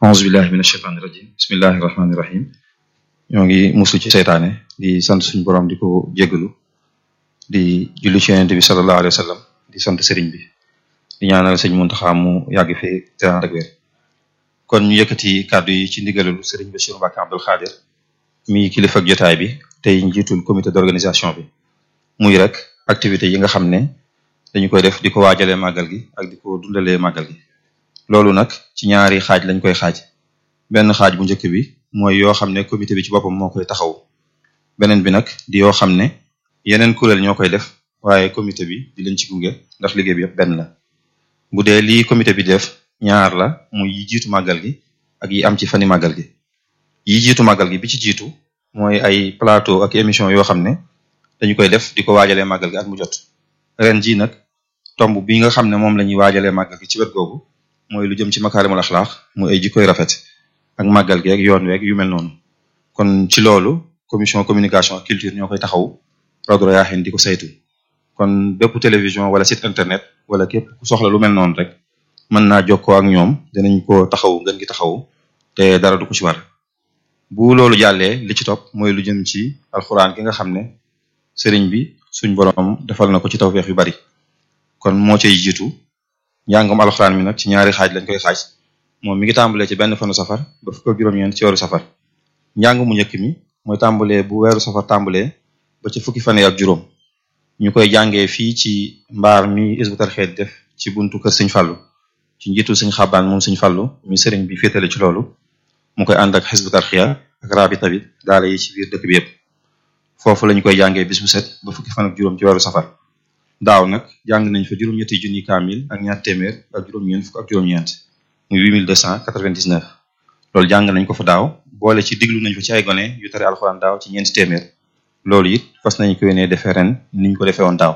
aousubillahi min asheytaani irajim bismillahi irrahmani irrahim ñoo ngi muslu ci seytaane di sant suñu borom di ko jéggalu di julli ci yonente bi sallallahu alayhi wa sallam di sant sëriñ bi di ñaanal sëñ Muntaxa mu yàgg fi te ànd ak wér kon ñu yëkkati kàddu yi ci ndigalul sëriñ Bassirou Mbacké Abdoul Khadir mi kilifa ak jotaay bi tey njiitul comité d'organisation bi muy rek activités yi nga xam ne dañu koy def di ko waajalee màggal gi ak di ko dundalee màggal gi loolu nag ci ñaari xaaj lañ koy xaaj benn xaaj bu njëkk bi mooy yoo xam ne comité bi ci boppam moo koy taxaw beneen bi nag di yoo xam ne yeneen kuréel ñoo koy def waaye comité bi di leen ci gunge ndax liggéey bi yëpp benn la bu dee lii comité bi def ñaar la muy yi jiitu màggal gi ak yi am ci fani màggal gi yi jiitu màggal gi bi ci jiitu mooy ay plateau ak émission yoo xam ne dañu koy def di ko waajalee màggal gi ak mu jot ren ji nag tomb bi nga xam ne moom la ñuy waajalee màggal gi ci wet googu mooy lu jëm ci makaarimul axlaax muy ay jikkoy rafet ak màggal gi ak yoon weeg yu mel noonu kon ci loolu commission communication ak culture ñoo koy taxaw Rawdu Rayaahin di ko saytu kon bépp télévision wala site internet wala képp ku soxla lu mel noonu rek mën naa jokkoo ak ñoom dinañ ko taxaw ngeen gi taxaw te dara du ko ci war bu loolu jàllee li ci topp mooy lu jëm ci alxuraan gi nga xam ne sëriñ bi suñ borom defal na ko ci tawfeex yu bari kon moo cay jiitu njàngum alxuraan mi nag ci ñaari xaaj lañ koy xaaj moom mi ngi tàmbalee ci benn fanu safar ba fukk ak juróom-ñeent ci weeru safar njàng mu njëkk mi mooy tàmbalee bu weeru safar tàmbalee ba ci fukki fan ak juróom ñu koy jàngee fii ci mbaar mi Hizbut Tarqiyyah def ci buntu kër sëñ Fallu ci njiitu sëñ xabaan moom sëñ Fallu mi sëriñ bi féetale ci loolu mu koy ànd ak Hizbut Tarqiyyah ak rabita bi daala yi ci biir dëkk bi yëpp foofu lañu koy jàngee bis bu set ba fukki fan ak juróom ci weeru safar daaw nag jàng nañ fa juróom-ñetti junni kaamil ak ñaar téeméer ak juróom-ñeent fukk ak juróom-ñeent muy 8299 loolu jàng nañ ko fa daaw boole ci diglu nañ fa ci ay gone yu tare alxuraan daaw ci ñeenti téeméer loolu it fas nañ ko yéenee defee ren niñ ko defee woon daaw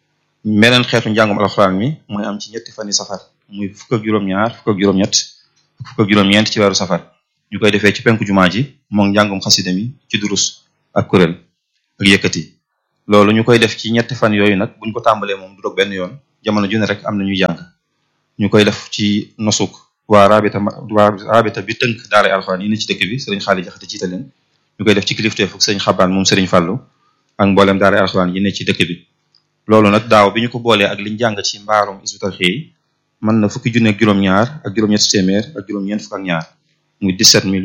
meneen xeetu njàngum alxuraan mi mooy am ci ñetti fani safar muy fukk ak juróom-ñaar fukk ak juróom-ñett fukk ak juróom-ñeent ci weeru safar ñu koy defee ci penku jumaa ji moom njàngum xasida mi ci durus ak kuréel ak yëkkati loolu ñu koy def ci ñetti fan yooyu nag buñ ko tàmbalee moom du dog benn yoon jamono ju ne rek am na ñuy jàng ñu koy def ci nosuk waa rabita waa rabita bi tënk daaray alxuraan yi ne ci dëkk bi sëriñ xaali jaxate jiite leen ñu koy def ci kilifteefu sëriñ xabaan moom sëriñ fàllu ak mboolem daaray alxuraan yi ne ci dëkk bi loolu nag daaw bi ñu ko boolee ak liñ jàng ci mbaarum Hizbut Tarqiyyah mën na fukki junne ak juróom-ñaar ak juróom-ñetti téeméer ak juróom-ñeent fukk ak ñaar muy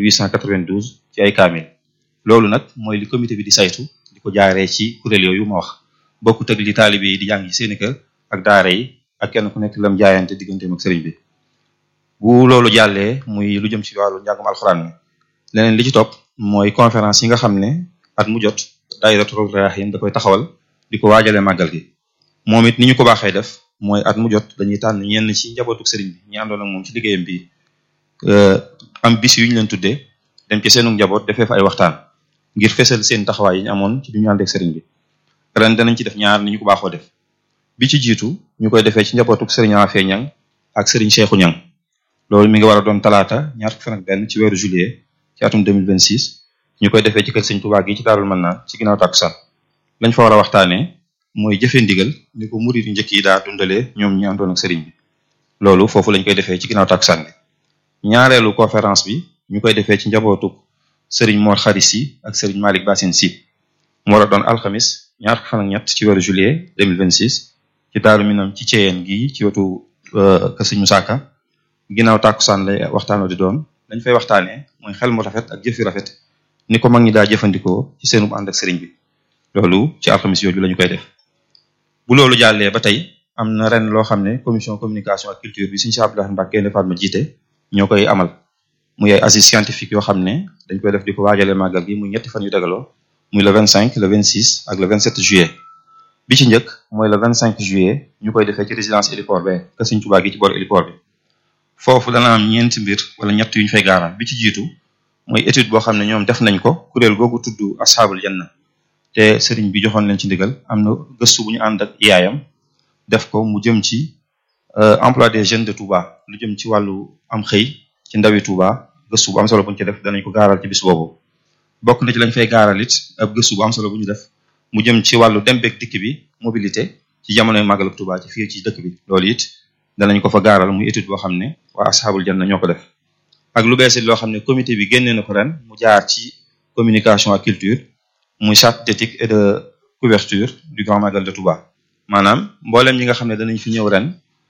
17892 ci ay kaamil loolu nag mooy li comité bi di saytu di ko jaaree ci kuréel yooyu ma wax bokkut ak li taalibe yi di jàng ci seeni kër ak daara yi ak kenn ku nekk lam jaayante digganteem ak sëriñ bi bu loolu jàllee muy lu jëm ci wàllu njàngum alxuraan mi leneen li ci topp mooy conférence yi nga xam ne at mu jot daayiratu Rawdu Rayaahin da koy taxawal di ko waajalee màggal gi moom it ni ñu ko baaxee def mooy at mu jot dañuy tànn ñenn ci njabootu sëriñ bi ñi àndoon ak moom ci liggéeyam bi am bis yu ñu leen tuddee dem ci seenu njaboot defee fa ay waxtaan ngir fesal seen taxawaay yi ñu amoon ci bi ñu ànd ak sëriñ bi ren danañ ci def ñaar ni ñu ko baaxoo def bi ci jiitu ñu koy defee ci njabootuk sëriñ Afee Ñang ak sëriñ Cheikhu Ñang loolu mi ngi war a doon talaata ñaar fukki fan ak benn ci weeru juillet ci atum 2026 ñu koy defee ci kër sëñ Tuubaa gi ci Daarul Mannaan ci ginnaaw takkusaan lañ fa war a waxtaanee mooy jëfe ndigal ni ko murid yu njëkk yi daa dundalee ñoom ñi àndoon ak sëriñ bi loolu foofu lañ koy defee ci ginnaaw takkusaan bi ñaareelu conférence bi ñu koy defee ci njabootuk sëriñ Mor Xari Si ak sëriñ Malick Bassine Si mu war a doon alxamis ñaar fukki fan ak ñett ci weeru juillet 2026 ci Daaru Minam ci Ceyeen gi ci wetu kër sëñ Musaa Ka ginnaaw tàkkusaan lay waxtaanoo di doon dañ fay waxtaanee mooy xel mu rafet ak jëf yu rafet ni ko mag ñi daa jëfandikoo ci seenu ànd ak sëriñ bi loolu ci alxamis yooyu la ñu koy def bu loolu jàllee ba tey am na ren loo xam ne commission communication ak culture bi suñu si Abdoulaye Mbacke Gaïndé Fatma jiite ñoo koy amal muy ay assises scientifiques yoo xam ne dañ koy def di ko waajalee màggal gi muy ñetti fan yu dagaloo muy le 25 le 26 ak le 27 juillet bi ci njëkk mooy le 25 juillet ñu koy defee ci résidence héliport be ka Sëriñ Tuubaa gi ci boor héliport bi foofu dana am ñeenti mbir wala ñett yu ñu fay gaaraan bi ci jiitu mooy étude boo xam ne ñoom def nañ ko kuréel googu tudd asxaabul janna te sëriñ bi joxoon leen ci ndigal am na gëstu bu ñu ànd ak yaayam def ko mu jëm ci emploi des jeunes de Touba lu jëm ci wàllu am xëy ci ndawi Touba gëstu bu am solo bu ñu ci def danañ ko gaaral ci bis boobu bokk na ci lañ fay gaaral it ab gëstu bu am solo bu ñu def mu jëm ci wàllu dem beeg dikk bi mobilité ci jamonoy màggalu Touba ci fii ci dëkk bi loolu it danañ ko fa gaaral muy étude boo xam ne waa asxaabul janna ñoo ko def ak lu bees it loo xam ne comité bi génne na ko ren mu jaar ci communication ak culture muy charte d'éthique et de couverture du Grand Magal de Touba maanaam mboolem ñi nga xam ne danañ fi ñëw ren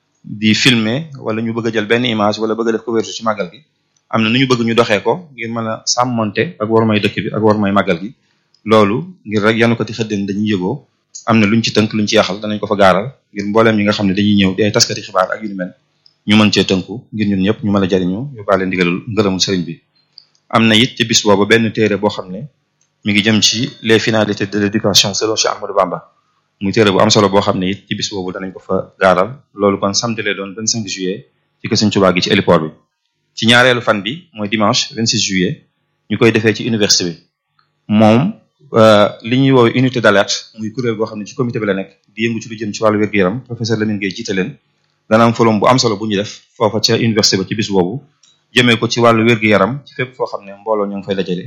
di filmer wala ñu bëgg a jël benn image wala bëgg a def couverture ci màggal gi am na nu ñu bëgg ñu doxee ko ngir mën a sàmmonte ak war may dëkk bi ak war may màggal gi loolu ngir rek yanu ko ti xëddeen dañuy yëgoo am na luñ ci tënk luñ ci yaxal danañ ko fa gaaral ngir mbooleem ñi nga xam ne dañuy ñëw di ay taskati xibaar ak yu ni mel ñu mën cee tënku ngir ñun ñëpp ñu mën a jariñu yóbbaale ndigalul ngërëmul sëriñ bi am na it ci bis boobu benn téere boo xam ne mi ngi jëm ci les finalités de l'éducation selon Cheikh Ahmadou Bamba muy téere bu am solo boo xam ne it ci bis boobu danañ ko fa gaaral loolu kon samedi lay doon 25 juillet ci kër Sëriñ Tuubaa gi ci héliport bi ci ñaareelu fan bi mooy dimanche 26 juillet ñu koy defee ci université bi moom li ñuy woowee unité d'alerte muy kuréel boo xam ne ci comité bi la nekk di yëngu ci lu jëm ci wàllu wér-gu-yaram professeur Lamine Gueye jiite leen dana am folom bu am solo bu ñu def foofa ca université ba ci bis boobu jëmee ko ci wàllu wér-gu-yaram ci fépp foo xam ne mbooloo ñoo ngi fay dajale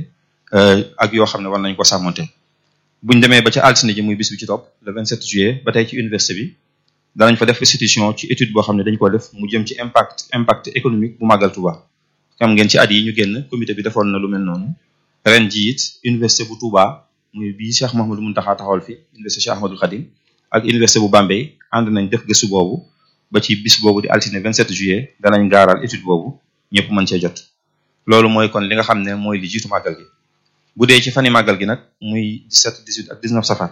ak yoo xam ne war nañ ko sàmmonte buñ demee ba ca altine ji muy bis bi ci topp le 27 juillet ba tey ci université bi danañ fa def restitution ci étude boo xam ne dañ ko def mu jëm ci impact impact économique bu màggal Touba xam ngeen ci at yi ñu génn comité bi defoon na lu mel noonu ren ji it université bu Touba muy bii Cheikh Mouhamadou Mountakha taxawal fi université Cheikh Ahmadoul Khadim ak université bu Bambey ànd nañ def gëstu boobu ba ci bis boobu di altine 27 juillet danañ gaaral étude boobu ñëpp mën cee jot loolu mooy kon li nga xam ne mooy li jiitu màggal gi bu dee ci fani màggal gi nag muy 17 18 ak 19 safar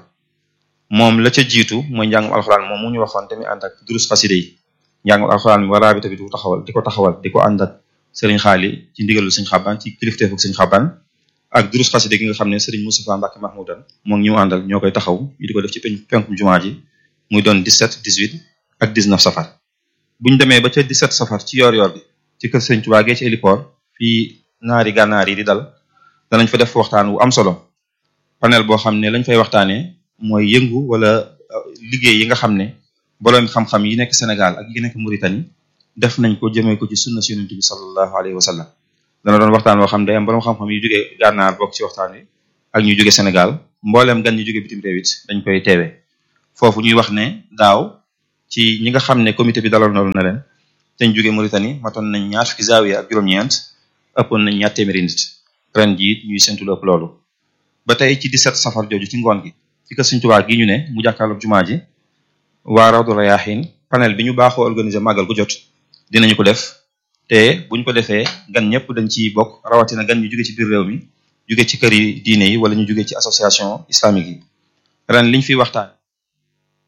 moom la ca jiitu mooy njàngum alxuraan moom mu ñu waxoon tamit ànd ak durus xaside yi njàngum alxuraan mi waraa bi tamit du taxawal di ko taxawal di ko ànd ak sëriñ xaali ci ndigalul sëñ xaban ci kilifteefu sëñ xaban ak durus xaside gi nga xam ne sëriñ Moustapha Mbacke Mahmoudan moom ñu àndal ñoo koy taxaw ñu di ko def ci penkum jumaa ji muy doon 17 18 ak 19 safar buñ demee ba ca 17 safar ci yoor yoor bi ci kër sëriñ Tuubaa gee ci héliport fii naari gànnaar yi di dal danañ fa def waxtaan wu am solo panel boo xam ne lañ fay waxtaanee mooy yëngu wala liggéey yi nga xam ne boroom xam-xam yi nekk Sénégal ak yi nekk Mauritanie def nañ ko jëmee ko ci sunna si yonent bi sallallahu alayhi wa sallam dana doon waxtaan woo xam ne day am boroom xam-xam yu jógee gànnaar bokk ci waxtaan wi ak ñu jóge Sénégal mbooleem gan ñu jóge bitim réew it dañ koy teewee foofu ñuy wax ne daaw ci ñi nga xam ne comité bi dalal na na leen te ñu jóge Mauritanie matoon nañ ñaar fukki zaawiya ak juróom-ñeent ëppoon nañ ñaar téeméeri nit ren jii ñuy séntu lépp loolu ba tey ci 17 safar jooju ci ngoon gi ci kër Sëriñ Tuubaa gi ñu ne mu jàkkaarloog jumaa ji waa Rawdu Rayaahiin panel bi ñu baaxoo organiser màggal gu jot dinañu ko def te buñ ko defee gan ñëpp dañ ciy bokk rawatina gan ñu jóge ci biir réew mi jóge ci kër yi diine yi wala ñu jóge ci association islamique yi ren liñ fiy waxtaan